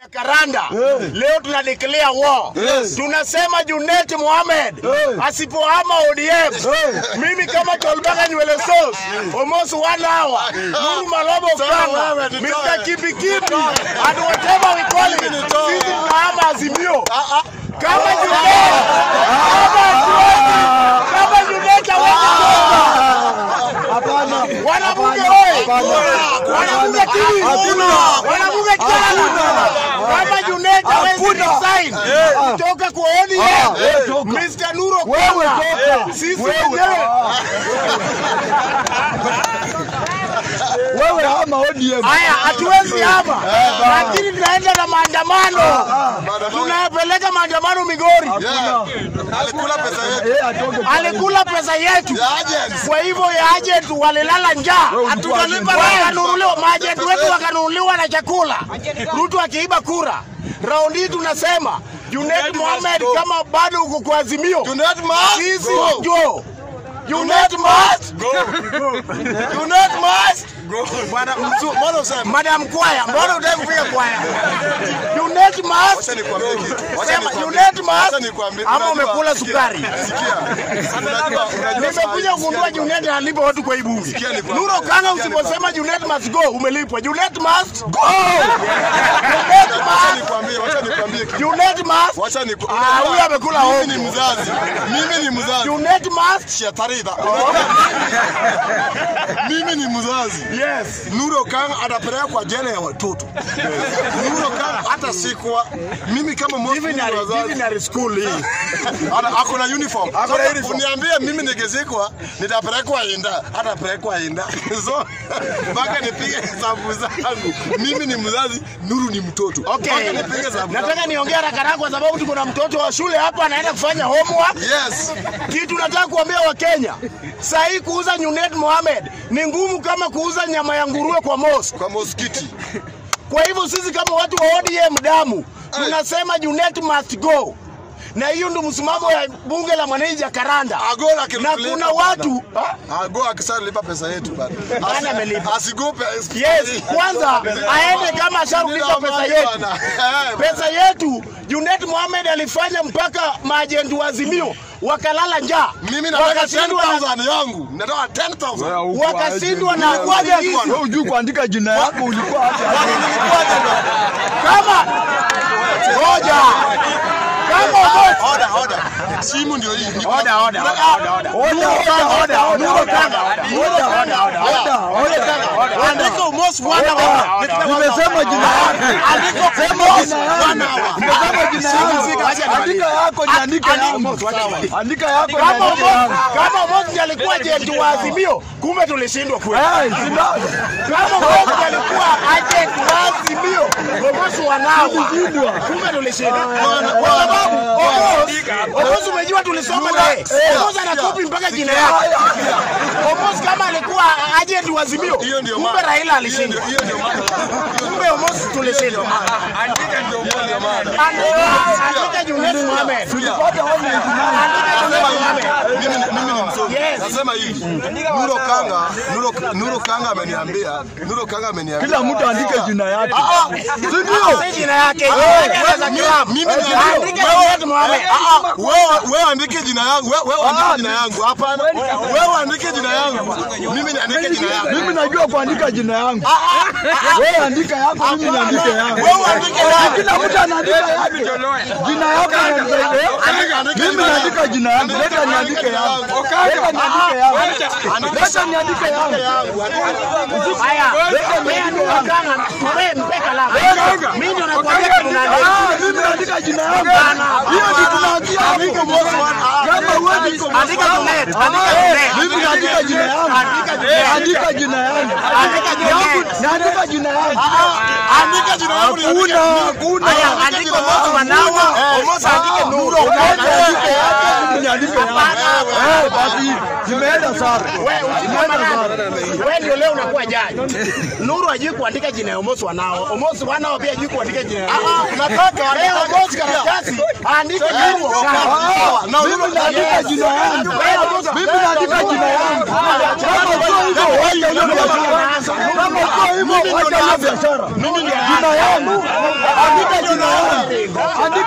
Karanda Eh. leo tuna declare war. Yes. Tunasema Junet Mohamed Eh. asipohama ODM, mimi kama Tolbaga nywele sauce almost one hour. Nuru Malobo Kanga, wewe, nitoe. Mr. Kipi Kipi, and whatever we call it, Mimi nitoe. sisi tunahama Azimio. Ah, ah. Kama Junet, kama hatuwezi, kama Junet hawezi Hapana. Wanabunge oye! Wanabunge TV! Hakuna. Wanabunge chana! Kama Junet hawezi Hakuna. resign kutoka kwa ODM, eh, toka. Mr. Nuro Wewe Kanga, toka. sisi Wewe. wenyewe Wewe hama ODM. haya hatuwezi hapa, lakini tunaenda na maandamano, tunayapeleka maandamano Migori. Yeah. Alikula pesa yetu. Eh, atoke. Alikula pesa yetu, Ya agents. kwa hivyo ya agent walilala njaa, Hatujalipa wakanunuliwa, maajenti wetu wakanunuliwa na chakula, Ruto akiiba kura. Raundi hii tunasema Junet Mohamed, kama bado uko kwa Azimio, Junet must sisi go. jo Junet must Junet must Bwana mzu, mbona useme? Madam Kwaya, mbona hutaki kupiga kwaya? Junet must Wacha nikwambie kitu. Wacha sema nikwambie- Junet wacha must nikwambie- ama unajua- umekula sikia, sukari? Sikia. Unajua, unajua Nimekuja saa- kugundua Junet analipa watu kwa hii bunge. Sikia nikwambie, Nuro Kanga, sikia usiposema Junet must go, umelipwa. Junet must go. Wacha Junet must nikwambie, wacha nikwambie kitu. Junet must Wacha niku- Ah, unajua, huyu amekula Mimi hofu. ni mzazi. Mimi ni mzazi. Junet must Shetaridha. Mimi ni mzazi. yes. Nuro Kanga atapelekwa jela ya watoto. Nuro Kanga hata sikwa mimi kama mmoja Divinary, wa wazazi divinary school hii. ana ako na uniform. Ako na So, uniform. Uniambie mimi nikizikwa nitapelekwa Inda, atapelekwa Inda. So mpaka nipige hesabu zangu. Mimi ni mzazi, Nuru ni mtoto. Okay. Mpaka nipige hesabu. zangu. Nataka niongee haraka haraka kwa sababu tuko na mtoto wa shule hapa anaenda kufanya homework. Yes. Kitu nataka kuambia Wakenya, saa hii kuuza Junet Mohamed ni ngumu kama kuuza nyama ya nguruwe kwa mosque. Kwa moskiti. Kwa hivyo sisi kama watu wa ODM damu tunasema Junet must go, na hiyo ndio msimamo ya bunge la mwananchi Jakaranda. Agola Na akilipa kuna bana. watu ha? Ago akisalipa pesa yetu bana. Nani amelipa? Asigope. Yes, kwanza aende kama asharulipa pesa yetu. Pesa yetu Junet Mohamed alifanya mpaka maajenti wa Azimio wakalala njaa, Mimi nataka wakashindwa na 10,000 yangu. Nataka 10,000. wakashindwa na Wewe kuagiza Wewe hujui kuandika jina yako ulikuwa hapa. kama ngoja kama Omondi- Oda, oda. Simu ndio hii. Niko- Oda, oda, oda, oda, oda. Nuru Kanga, oda, Nuru Kanga, oda. Oda, oda, oda. Oda, Andika almost one hour. Nimesema jina yako. Andika almost one hour. Nimesema jina yako. Acha nimalize. Andika yako niandike yangu. Andika yako Kama niandike Omondi- yangu. kama Omondi alikuwa ajenti wa Azimio, kumbe tulishindwa kweli. Eh, sina. Kama Omondi alikuwa ajenti wa Azimio, Omondi wanawa, kumbe tulishindwa. Kwa sababu Omondi, Omondi umejua tulisoma naye, Omondi anakopi mpaka jina yake. Omondi kama alikuwa ajenti wa Azimio, Hiyo ndio kumbe maana. Raila alishindwa. Hiyo ndio maana. Kumbe Omondi tulishindwa. Andika ndio maana. Andika andika Junet Mohamed. Tulipata one ninety nine. Andika Junet Mohamed. Mimi ni- mimi ni msomi. Yes. Nasema hivi. Nuro Kanga, Nuro Nuro Kanga ameniambia, Nuro Kanga ameniambia. Kila mtu andike jina yake. Si ndio? Si jina yake. Jina yake za kilabu. Mimi ni Andika Junet Mohamed. Ah, ah, wewe wewe andike jina yangu. Wewe wewe andike jina yangu. Hapana. Wewe andike jina yangu. Mimi niandike jina yangu. Mimi najua kuandika jina yangu. Wewe andika yako, mimi niandike yangu. Wewe andike yangu. Kila mtu anaandika yake. Jina yako Andika, naandika. andika Mimi jina naandika yangu. jina yangu. Leta niandike yangu. Leta niandike yangu. Leta niandike yangu. Haya. Wewe ndio wakanga. Wewe mpe kalamu. Mimi ndio nakwambia kitu naandika. Ah, mimi naandika jina yangu. Hiyo ndio tunaambia hapo. Kama huwezi Andika Junet. Andika Junet. mimi naandika jina yangu. Andika Junet. Andika jina yangu. Andika Junet. Naandika jina yangu. Andika jina yangu. niandike. Hakuna, hakuna. Haya, andika Omondi wanawa. Omondi andike Nuru. Niandike yake, mimi niandike yangu. Eh, basi zimeenda sana. Wewe usikoma nani? Wewe ndio leo unakuwa jaji. Nuru hajui kuandika jina ya Omosi wanao. Omosi wanao pia hajui kuandika jina ya Nuru. Nataka Leo Omosi karatasi aandike Nuru Ah, Okanga. Mimi naandika jina yangu. Mimi naandika jina yangu. Kama sio hivyo, wacha hiyo biashara. Kama sio hivyo, wacha hiyo biashara. Jina yangu. Andika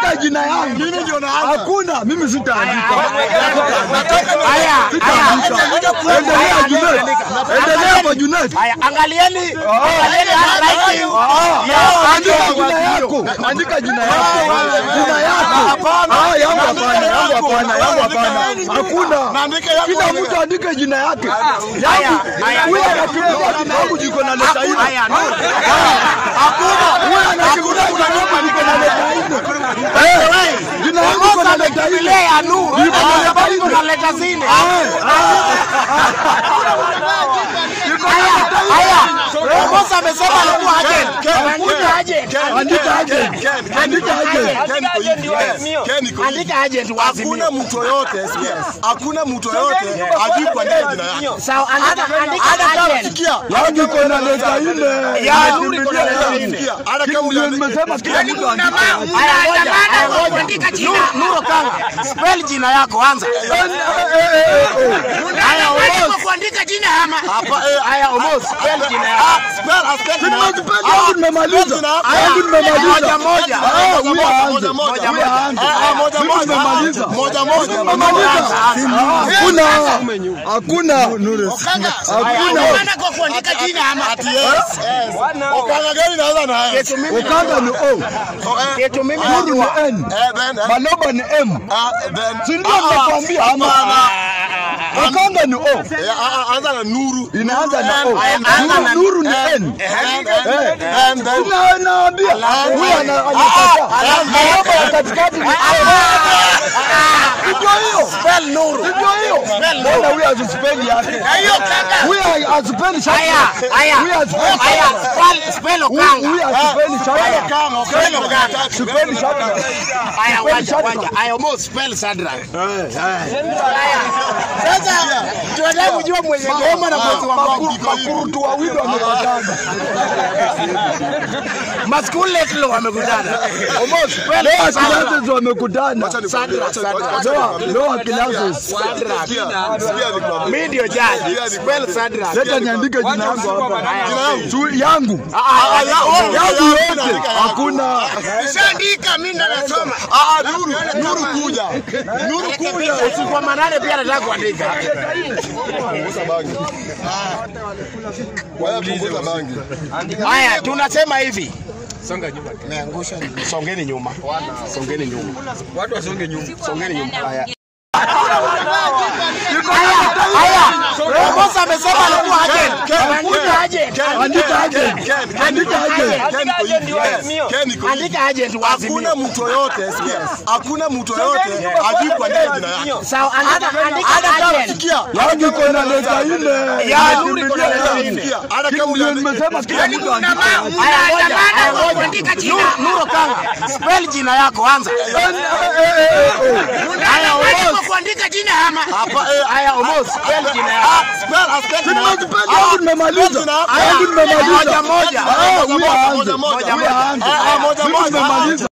andika jina yangu. Mimi ndio naanza. Hakuna, mimi sitaandika. Haya, haya. Endelea Junet. Endelea kwa Junet. Haya, angalieni, angalieni handwriting ya Andika Angel jina yako. Andika jina yako. Jina yako. Ah, yangu hapana, yangu hapana, yangu hapana. Hakuna. Naandika yangu Kila mwenyewe. mtu andike jina yake. Haya, haya. Huyu anakimbia kitabu jiko na leta nne. Haya, no. Huyu anakimbia kitabu jiko na leta nne. Eh, Jina yangu iko na leta nne. Ile ya Nuru, sababu iko na leta zine. Haya, haya. Boss amesema alikuwa agent. Andika agent. Andika aje. Andika aje. Andika aje. Andika agent wazi. Hakuna mtu yoyote, hakuna mtu yoyote ajui kuandika jina yake. Sawa, andika andika agent. Sikia, Yangu iko na leta nne. Ya Nuru iko na leta nne. sikia, hata kama Ndio uliandika nimesema kila mtu andike. Haya, ngoja. Haya, ngoja. Nuru- Nuru Kanga, spell jina yako anza. Haya, Omos. kuandika jina ama hapa eh, Haya, Omos, spell jina yako. ah, spell, ah, spell jina yako. Nimezipenda yangu nimemaliza. jina yako. Yangu nimemaliza. Moja, moja. Ah, huyu Moja, aanze. moja, moja. Huyu aanze. Ah, ah, moja, Mimi moja. nimemaliza. Moja, moja. Nimemaliza. Hakuna. Hakuna. Hakuna. maana kwa kuandika jina ama Ati yes, yes. Ukanga gani naanza na yeye? Yetu mimi Ukanga ni O. Oh, eh, yetu mimi Nuru ni najua. N. eh, then, eh, Maloba ni M. ah, then. Si ndio Ah, ah, nakwambia ama? hapana. Ukanga ni O. Eh, ah, ah, anza na nuru. Inaanza na O. N, N, Nuru- Nuru ni N, N. N, N, N, then. Ina- Naambia huyu ana- anakataa. Maloba ya katikati ni O. Ndio hiyo. Spell Nuru. Ndio hiyo. Mbona huyu hazispeli yake? hiyo kaka Huyu hazispeli shaka. Haya, haya. Huyu hazispeli Haya, spell spell Okanga. Huyu hazispeli shaka. Kama, Spell Okanga. Sipendi shaka. Haya, wacha wacha. Haya, Omos, spell Shadrack. Haya. Sasa tunataka kujua mwenye ngoma na mwezi wa ngoma. Makurutu wawili wamepatana. Maskuletlo wamekutana. Omos, spell Leo Shadrack. classes wamekutana. Shadrack, Shadrack. Leo leo classes. Shadrack. Sikia nikwambie. Mimi ndio judge. Spell Shadrack. Leta niandike jina yangu hapa. Jina yangu. Tu yangu. Ah, ah, ya- oh, Yangu yangu yote. naandika yangu. Hakuna. nishaandika mimi ndo nasoma Ah, ah, nuru, nuru kuja. Nuru kuja. Usiku wa manane pia nataka kuandika. Punguza bangi. Wewe punguza bangi. Haya, tunasema hivi. Meangusha. Songeni nyuma. Songeni nyuma. Watu wasonge nyuma. Songeni nyuma. Haya. Haya, haya. Omos amesema alikuwa agent. Andika agent. Andika aje. Andika aje. Andika agent wazi. Hakuna mtu yoyote, hakuna mtu yoyote ajui kuandika jina yake. Sawa, andika andika agent. Sikia, Yangu iko na leta nne. Ya, Nuru iko na leta nne. sikia, hata kama Ndio uliandika nimesema kila mtu andike. Haya, ngoja. Haya, ngoja. kuandika jina Nuru- Nuru Kanga, spell jina yako anza. Haya, Maana Omos. kwa kuandika jina ama hapa eh, Haya, Omos, spell jina yako. ah, spell, ah, spell jina yako. Nimezipenda yangu nimemaliza. Haya, Yangu nimemaliza. Moja moja. Ah, huyu moja, aanze. moja, moja. Huyu aanze. Ah, ah, moja, Mimi moja. nimemaliza.